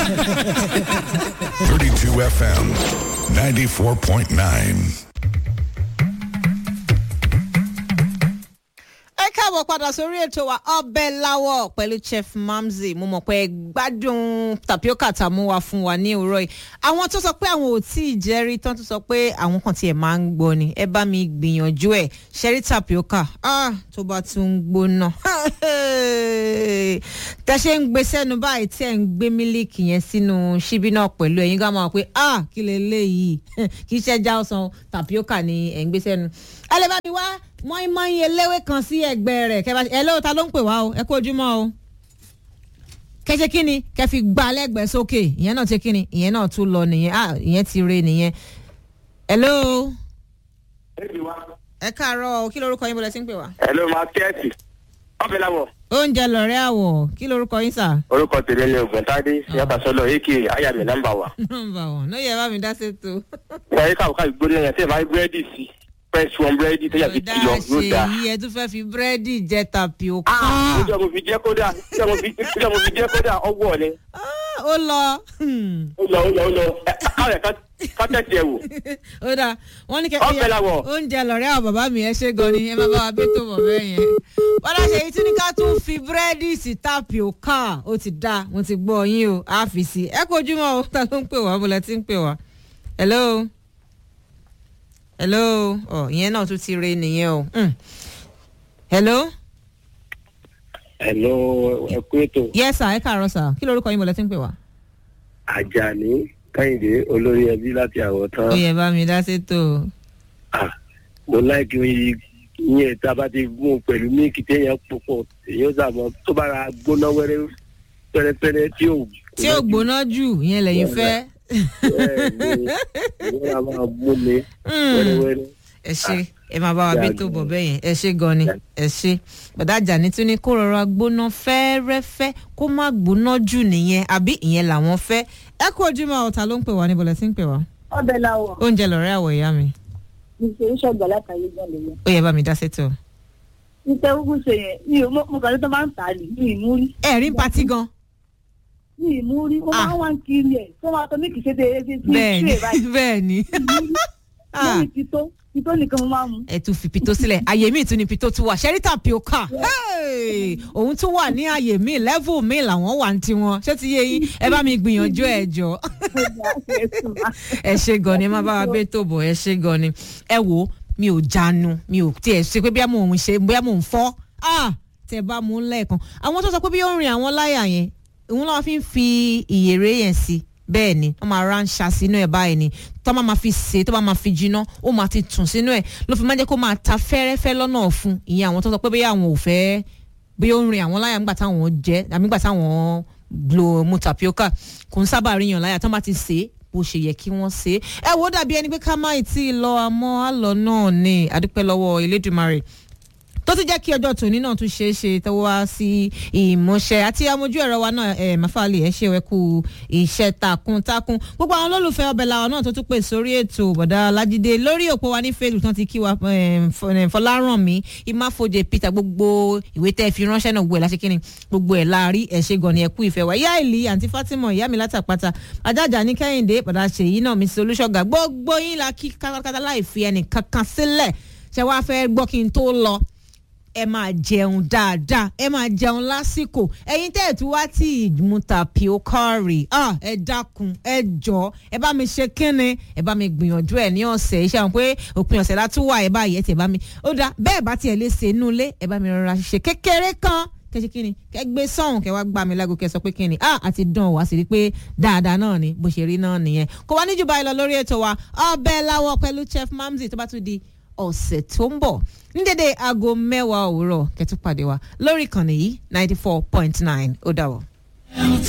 32 FM 94.9. ẹ káàbọ̀ padà sórí ètò wa ọbẹ̀ láwọ̀ pẹ̀lú chef mamzi mo mọ̀ pé ẹ gbádùn tapioca tá a mú wa fún wa ní òwúrọ̀ yìí àwọn tó sọ pé àwọn ò tí ì jẹ́rí tán tó sọ pé àwọn kan tiẹ̀ máa ń gbọ́ ni ẹ bá mi gbìyànjú ẹ̀ ṣẹ́rí tapioca ah, tó bá tún ń gbóná tẹ ṣe ń gbé sẹ́nu báyìí tí ẹ̀ ń gbé mílíkì yẹn sínú ṣíbí náà pẹ̀lú ẹ̀yin gá máa pé ah kí lè léyìí kì í ṣẹ́jà ọ̀sán tapioca ni ẹ̀ ń gbé sẹ́nu ẹ lè bá mi wá mọ́ínmọ́ín eléwé kan sí ẹgbẹ́ rẹ̀ kẹ́ bá ẹ lóò ta ló ń pè wá o ẹ kú ojúmọ́ o kẹ́sẹ́ kí ni kẹ́ fi gba lẹ́gbẹ̀ẹ́ sókè ìyẹn náà ti kí ni ìyẹn náà tún lọ nìyẹn ah ìyẹn ti re nìyẹn hello ẹ káàárọ̀ o kí lorúkọ yín bọ́lá sí ń pè wá. Hello, máa kẹ́ẹ̀tì. Ọ̀bẹ láwọ̀. oúnjẹ lọ̀rẹ́ àwọ̀ kí lorúkọ yín sà. Orúkọ tèmi ni Ògùntádé Yàtọ̀ Sọlọ Eke Ayàmì nọ́mbà wa. nọmba wọn ló yẹ bá mi dá sétò. Ìgbà yìí káwọ́ káwọ́ gbóná yẹn tí ẹ máa ń búrẹ́dì sí. Press one búrẹ́dì tó yàtọ̀ ọ̀dà kìlọ̀ yóò dáa. ṣèyí ẹ tún fẹ́ fi búrẹ́dì jẹ tapioca. Níjọ́ mo fi jẹ́ kódà níjọ́ mo fi níjọ́ mo fi jẹ́ kódà ọwọ́ ni. Ah, ó lọ. Hmm. Ó lọ ó lọ ó lọ. Ẹ káwọ̀ ẹ̀ ká tẹ̀sí ẹ̀ wò. ó dáa wọn ní kẹ Ọbẹ̀ làwọ̀. oúnjẹ lọ̀rẹ́ àwọn bàbá mi ẹ ṣe gan ni ẹ máa bá wa bí tó mọ̀ bẹ́ẹ̀ yẹn. bọ́dà ṣe yìí tún ní ká tún fi búrẹ́dì sí tapioca ó ti dáa mo ti gbọ́ yín o á fi sí ẹ kó ojúmọ́ o ta ló ń pè wá bọ́lá tí ń pè wá. hello hello ọ ìyẹn náà tún ti re nìyẹn o. Mm. hello Hello, ẹ kú ètò. yes sir ẹ káàárọ̀ sir kí lorúkọ yín bọ́lá tí ń pè wá. Àjàní Kẹ́hìndé olórí ẹbí láti àwọ̀ tán. ó yẹ bá mi dá sétò. Mo láìkí oyin yẹn tá a bá ti gún pẹ̀lú mílíkì téèyàn púpọ̀ èyàn sàmọ́ tó bá ra gbóná wẹ́rẹ́ pẹ́rẹ́pẹ́rẹ́ tí ò tí ò gbóná jù ìyẹn lẹ́yìn fẹ́. bẹ́ẹ̀ni ìwọ́n a máa mú mi wẹ́rẹ́wẹ́rẹ́. ẹ ṣe ẹ máa bá wa bí tó bọ̀ bẹ́ẹ̀ yẹn ẹ ṣe gan ni ẹ ṣe bàdá Àjàní tún ní kó rọra gbóná fẹ́ẹ́rẹ́fẹ́ kó má gbóná jù nìyẹn àbí ìyẹn làwọn fẹ́ ẹ kú ojúmọ́ ọ̀tá ló ń pè wá níbo lẹ ti ń pè wá ọbẹ̀ làwọ̀ oúnjẹ lọ̀rẹ́ àwọ̀ ìyá mi níṣẹ́ iṣẹ́ ọgbà látàrí gan lèyẹn. ó yẹ bá mi dá sétò. níṣẹ́ kúkú ṣe yẹn mi ò mọ kàn tó máa ń tà á lì ní ìmúrí ẹ rí patí gan ní ìmúrí ó máa ń wá ń kiri ẹ̀ tó máa tọ́ ní kìí ṣe tẹ ẹ fi fi bẹ́ẹ̀ ni ṣe báyìí bẹ́ẹ̀ ni Ah, lórí tító tító nìkan mo máa ń mu. ẹ tún fi pito sílẹ̀ àyè míì tún ni pito tún wà ṣẹ́rítà pioca Hey! òun tún wà ní àyè míì level míì làwọn wà ní tiwọn ṣé ti yé yín ẹ bá mi gbìyànjú ẹ jọ. ẹ ṣe gan ni ẹ má bá wa bẹ́ẹ̀ tó bọ̀ ẹ ṣe gan ni ẹ wo mi ò jánu mi ò tiẹ̀ ṣe pé bí mò ń ṣe bí mò ń fọ́ ah tẹ bá mú lẹ́ẹ̀kan àwọn tó sọ pé bí ó ń rin àwọn láyà yẹn òun làwọn fi ń fi ìyèrè yẹn sí bẹ́ẹ̀ ni wọ́n máa ránṣà sínú ẹ̀ báyìí ni tó bá máa fi sè é tó bá máa fi jiná ó máa ti tùn sínú ẹ̀ ló fi máa jẹ́ kó máa ta fẹ́rẹ́fẹ́ lọ́nà ọ̀fun ìyẹn àwọn tó sọ pé bí àwọn ò fẹ́ bí ó ń rin àwọn láyà nígbà táwọn jẹ àbí nígbà táwọn lo mu tapioca kò ń sábà ríyàn láyà tó bá ti sè é bó ṣe yẹ kí wọ́n ṣe é ẹ wò ó dàbí ẹni pé ká má ì tí ì lọ àmọ́ àlọ́ náà ni àdúpẹ́ lọ́wọ́ Elédùmarè tó ti jẹ́ kí ọjọ́ tòní náà tún ṣeé ṣe tó wá sí ìmúṣẹ àti amójú ẹ̀rọ wa náà ẹ̀ máfàlì ẹ̀ ṣe wẹ́kú iṣẹ́ takuntakun gbogbo àwọn olólùfẹ́ ọbẹ̀ làwọn náà tó tún pè sórí ètò bọ̀dá Lájídé lórí òpó wa ní Facebook tán ti kí wa Fọlárànmí Ìmáfojè Peter gbogbo ìwé tẹ́ ẹ fi ránṣẹ́ náà gbogbo ẹ̀ láṣẹ kínní gbogbo ẹ̀ láàrí ẹ̀ ṣe gan ni ẹ kú ìfẹ́ wa ìyá ìlí àǹtí Fatima ìyá mi látàpátá ajájà ní Kẹ́hìndé bọ̀dá Ṣèyí náà mi sí Olúṣọ̀gà gbogbo yín la kí kátákátá láì fi ẹnì kankan sílẹ̀ ṣé wàá fẹ́ gbọ́ kí n tó lọ ẹ máa jẹun dáadáa ẹ máa jẹun lásìkò ẹ̀yin tẹ́ ẹ̀ tún wá tí ìmú tapioca rè ah ẹ dákun ẹ jọ ẹ bá mi ṣe kínni ẹ bá mi gbìyànjú ẹ ní ọ̀sẹ̀ iṣẹ́ àwọn pé òpin ọ̀sẹ̀ la tún wà ẹ báyìí ẹ tiẹ̀ bá mi ó dá bẹ́ẹ̀ bá tiẹ̀ lè ṣe inú ilé ẹ bá mi rọra ṣe kékeré kan kẹ́sí kínni kẹ́ gbé sọ́hùn kẹ́ wá gbá mi lágbo kẹ́ sọ pé kínni ah àti dán wá sí rí pé dáadáa náà ni bó ṣe rí náà nìyẹn kò wá níjú báyìí lọ lórí ètò wa ọbẹ̀ láwọ̀ pẹ̀lú chef mamzi tó bá tún di ọ̀sẹ̀ tó ń bọ̀ ní dédé aago mẹ́wàá òwúrọ̀ kẹ́tù pàdé wa lórí ìkànnì yìí ninety four point nine ó dà wọ́.